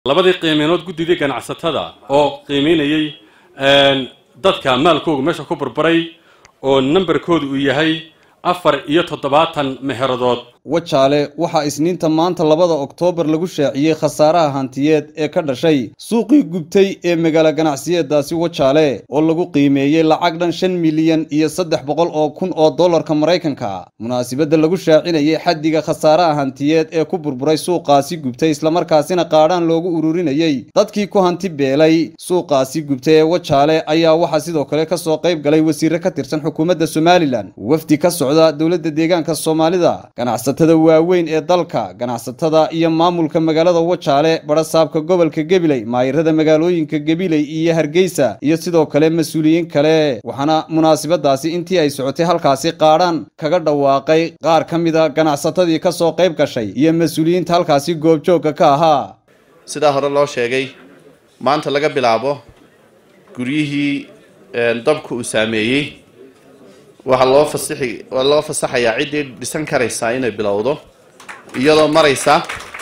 labadii qiimeenood guddidii ganacsatada oo qiimeynayey dadka maalkooga meesha ku burburay oo nambarkoodu uu yahay afar iyo toddobaatan meheradood wajaale waxaa isniinta maanta labada oktoobar lagu shaaciyey khasaaraha hantiyeed ee ka dhashay suuqii gubtay ee magaalo ganacsiyeedaasi wajaale oo lagu qiimeeyey lacag dhan shan milyan iyo saddex boqol oo kun oo dollarka maraykanka munaasibadda lagu shaacinayay xaddiga khasaaraha hantiyeed ee ku burburay suuqaasi gubtay islamarkaasina qaadhaan loogu ururinayey dadkii ku hanti beelay suuqaasi gubtay ee wajaale ayaa waxaa sidoo kale ka soo qayb galay wasiire ka tirsan xukuumadda somalilan wafdi ka socda dowladda deegaanka soomaalida ganacsatada waaweyn ee dalka ganacsatada iyo maamulka magaalada wajaale barasaabka gobolka gebiley maayirada magaalooyinka gebiley iyo hargeysa iyo sidoo kale mas-uuliyiin kale waxaana munaasibadaasi intii ay socotay halkaasi qaadhaan kaga dhawaaqay qaar ka mida ganacsatadii ka soo qayb gashay iyo mas-uuliyiinta halkaasi goobjoogga ka ahaa sidaa hore loo sheegay maanta laga bilaabo guryihii dabka uu saameeyey waxaa loo fasixi waa loo fasaxayaa ciddii dhisan karaysaa inay bilowdo iyadoo maraysa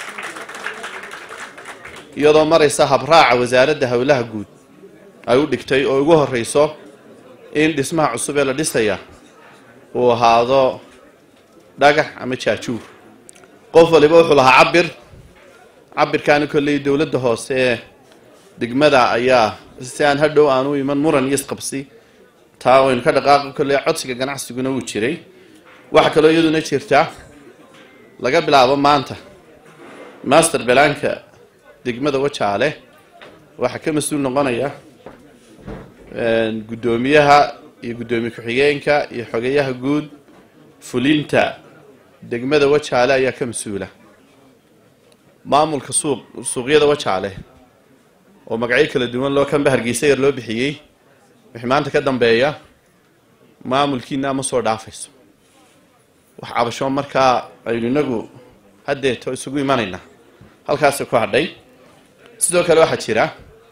iyadoo maraysa habraaca wasaaradda howlaha guud ay u dhigtay oo ugu horreyso in dhismaha cusub ee la dhisaya uu ahaado dhagax ama jaajuur qof waliba wuxuu lahaa cabir cabirkaani kolley dowladda hoose ee degmada ayaa si aan hadhow aan u iman muran iyo isqabsi taa waynu ka dhaqaaqi kolley codsiga ganacsiguna wuu jiray waxaa kaloo iyaduna jirta laga bilaabo maanta master belaanka degmada wajaale waxaa ka mas-uul noqonaya guddoomiyaha iyo guddoomiye ku-xigeenka iyo xogeyaha guud fulinta degmada wajaale ayaa ka mas-uula maamulka suuq suuqyada wajaale oo magacyo kala duwan loo kanba hargeysa yar loo bixiyey wixii maanta ka dambeeya maamulkiina ama soo dhaafayso wax cabasho markaa aynu inagu haddeeto isugu imanaynaa halkaasi ku hadhay sidoo kale waxaa jira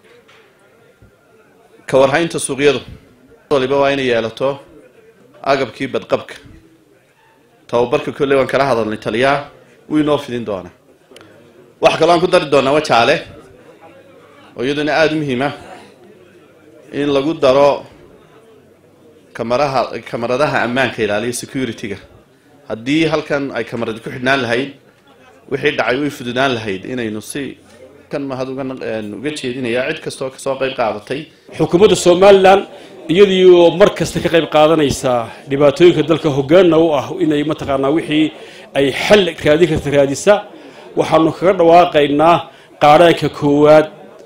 ka warhaynta suuqyadu waliba waa inay yeelato agabkii badqabka tababarka kolley waan kala hadalnay taliyaha wuu inoo fidin doonaa waxaa kaloo aan ku dari doonaa wajaale oo iyaduna aada u muhiima in lagu daro kamaraha kamaradaha ammaanka ilaaliya security-ga haddii halkan ay kamaradi ku xidhnaan lahayd wixii dhacay way fududaan lahayd inaynu si kan mahad uga uga jeedinaya cid kastoo kasoo qayb qaadatay xukuumadda somalilan iyadiioo mar kasta ka qayb qaadanaysa dhibaatooyinka dalka hoggaanna u ah inay mataqaanaa wixii ay xal raadin karta raadisa waxaanu kaga dhawaaqaynaa qaadhaanka koowaad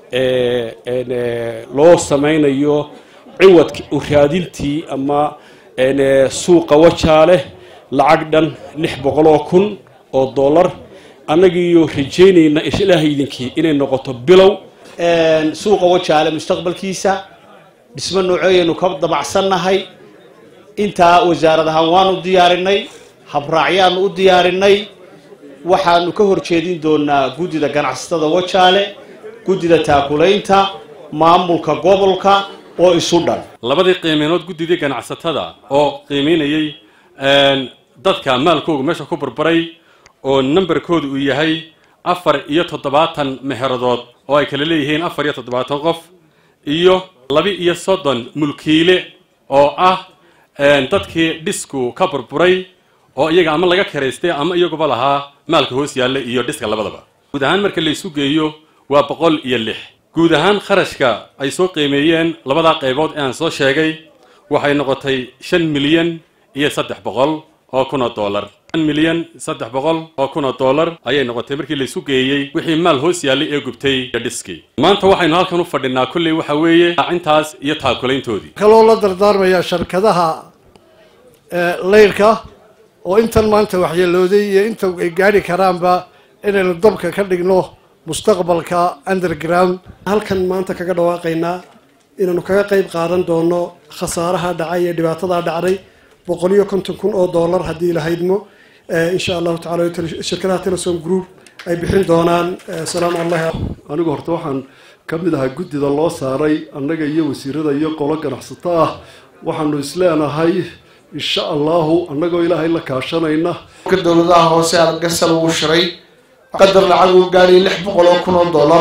loo samaynayo ciwadka raadintii ama suuqa wajaale lacag dhan lix boqol oo kun oo dollar annagiiyo rajaynayna ilaaha idinkii inay noqoto bilow suuqa wajaale mustaqbalkiisa dhismo nooceeyaynu ka dabacsannahay intaa wasaarad ahaan waanu diyaarinay habraacyaanu u diyaarinay waxaanu ka horjeedin doonaa guddida ganacsatada wajaale guddida taakulaynta maamulka gobolka oo isu dhan labadii qiimeenood guddidii ganacsatada oo qiimeynayey dadka maalkooga meesha ku burburay oo nambarkoodu uu yahay afar iyo toddobaatan meheradood oo ay kala leeyihiin afar iyo toddobaatan qof iyo laba-iyo soddon mulkiile oo ah dadkii dhisku ka burburay oo iyaga ama laga karaystay ama iyaguba lahaa maalka hoos yaalla iyo dhiska labadaba guud ahaan marka la isu geeyo waa boqol iyo lix guud ahaan kharashka ay soo qiimeeyeen labadaa qaybood ee aan soo sheegay waxay noqotay shan milyan iyo saddex boqol oo kun oo dollar shan milyan saddex boqol oo kun oo dollar ayay noqotay markii la isu geeyey wixii maal hoos yaallay ee gubtay iyo dhiskii maanta waxaynu halkan u fadhinaa kolley waxa weeye intaas iyo taakulayntoodii kaloo la dardaarmayaa sharkadaha leyrka oo intan maanta waxyeelooday iyo inta ay gaadhi karaanba inaynu dabka ka dhigno mustaqbalka underground halkan maanta kaga dhawaaqaynaa inaanu kaga qayb qaadan doono khasaaraha dhacay ee dhibaatadaa dhacday boqol iyo konton kun oo dollar haddii lahaydmo insha allahu tacala shirkadaha telesom group ay bixin doonaan salaamu allahi anigu horta waxaan ka mid ahaa guddida loo saaray annaga iyo wasiirada iyo qolo ganacsato ah waxaanu isleenahay insha allahu annagoo ilaahay la kaashanayna ka dowladaha hoose argarsal uu shiray qadar lacag uu gaadhay lix boqol oo kun oo dollar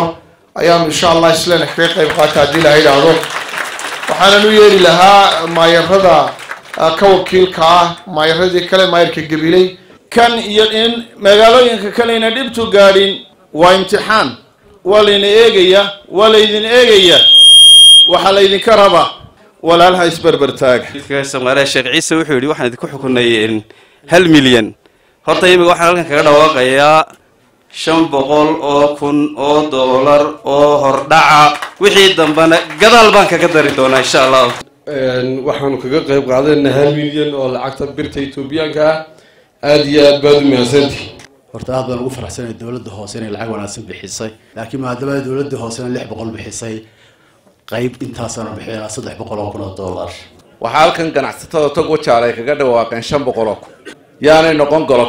ayaanu insha allah islena kaga qayb qaata haddii la yidhaahdo waxaanan u yeeri lahaa maayarada ka wakiilka ah maayaradii kale maayarka gabiley kan iyo in magaalooyinka kalena dhibtu gaadhin waa imtixaan waa layna eegaya waa laydin eegaya waxaa laydinka rabaa walaalha isberber taaga soomaaliya sheekh ciise wuxuu yidhi waxaan idinku xukunay hal milyan horta imiga waxaan halkan kaga dhawaaqayaa shan boqol oo kun oo doolar oo hordhaca wixii dambena gadaal baan kaga dari doonaa insha allah waxaanu kaga qayb qaadayna hal milyan oo lacagta birta etoobiyaanka ah aada iyo aad baad u mahadsantihi horta aad baan ugu faraxsanay dowladda hoose inay lacag wanaagsan bixisay laakiin maadaama dowladda hoosena lix boqol bixisay qayb intaasaanu bixinaa saddex boqol oo kun oo dollar waxaa halkan ganacsatada tog wajaal ay kaga dhawaaqeen shan boqol oo kun yaanay noqon golo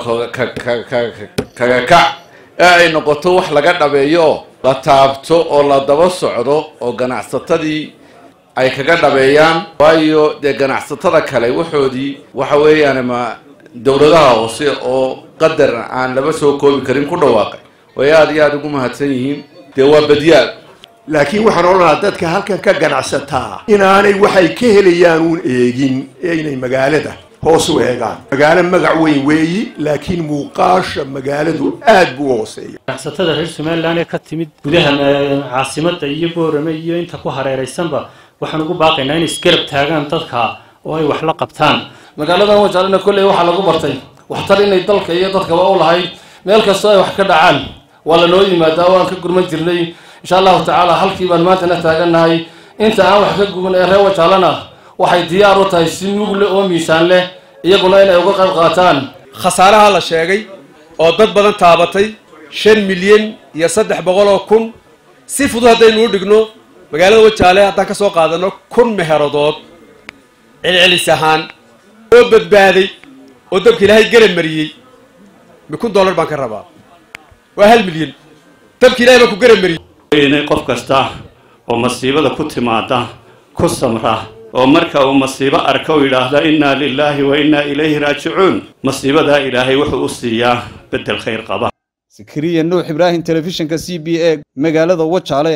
kaga kac ee ay noqoto wax laga dhabeeyo oo la taabto oo la daba socdo oo ganacsatadii ay kaga dhabeeyaan waayo dee ganacsatada kale waxoodii waxa weeyaan ma dowladaha hoose oo qadar aan laba soo koobi karin ku dhawaaqay way aada iyo aada ugu mahadsan yihiin dee waa badyaal laakiin waxaan odhanahaa dadka halkan ka ganacsataa inaanay waxay ka helayaan uun eegin ee inay magaalada hoos u eegaan magaalo magac weyn weeyi laakiin muuqaasha magaaladu aad buu u hooseeya ganacsatada reer somalilan ee ka timid gudaha caasimada iyo boorame iyo inta ku hareeraysanba waxaan ugu baaqaynaa inay isgarab taagaan dadka oo ay wax la qabtaan magaaladan wajaalina kolley waxaa lagu bartay waxtar inay dalka iyo dadkaba u lahayd meel kastoo ay wax ka dhacaan waa lanoo yimaadaa waan ka gurman jirnay insha allahu tacaala halkii baan maantana taagannahay inta aan wax ka guban ee reer wajaalana waxay diyaar u tahay si nugle oo miisaan leh iyaguna inay uga qayb qaataan khasaaraha la sheegay oo dad badan taabatay shan milyan iyo saddex boqol oo kun si fudud haddaynu u dhigno magaalada wajaale haddaan ka soo qaadano kun meheradood celcelis ahaan oo badbaaday oo dabka ilaahay garab mariyey mi kun dollar baan ka rabaa waa hal milyan dabka ilahay baan ku garab mariyey inay qof kasta oo masiibada ku timaada ku samra oo marka uu masiibo arka u yidhaahda innaa lilaahi wa innaa ilayhi raajicuun masiibadaa ilaahay wuxuu u siiyaa beddel khayr qaba sakariya nuux ibraahim telefishinka c b a magaalada wajaale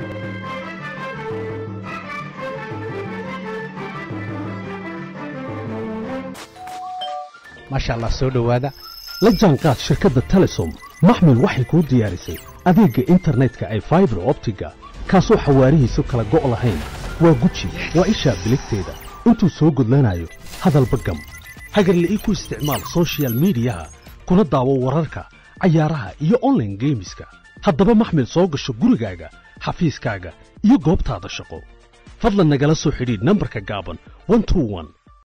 maasha allah soo dhowaada la jaanqaad shirkadda telesom maxmil waxay kuu diyaarisay adeegga internetka ay faibar optiga kaasoo xawaarihiisu kala go' lahayn waa guji waa ishaa biligteeda intuu soo gudlanayo hadalba gam hagarle ii ku isticmaal sochial midiyaha kuna daawo wararka cayaaraha iyo onlaine geemiska haddaba maxmil soo gasho gurigaaga xafiiskaaga iyo goobtaada shaqo fadlan nagala soo xidhiidh nambarka gaaban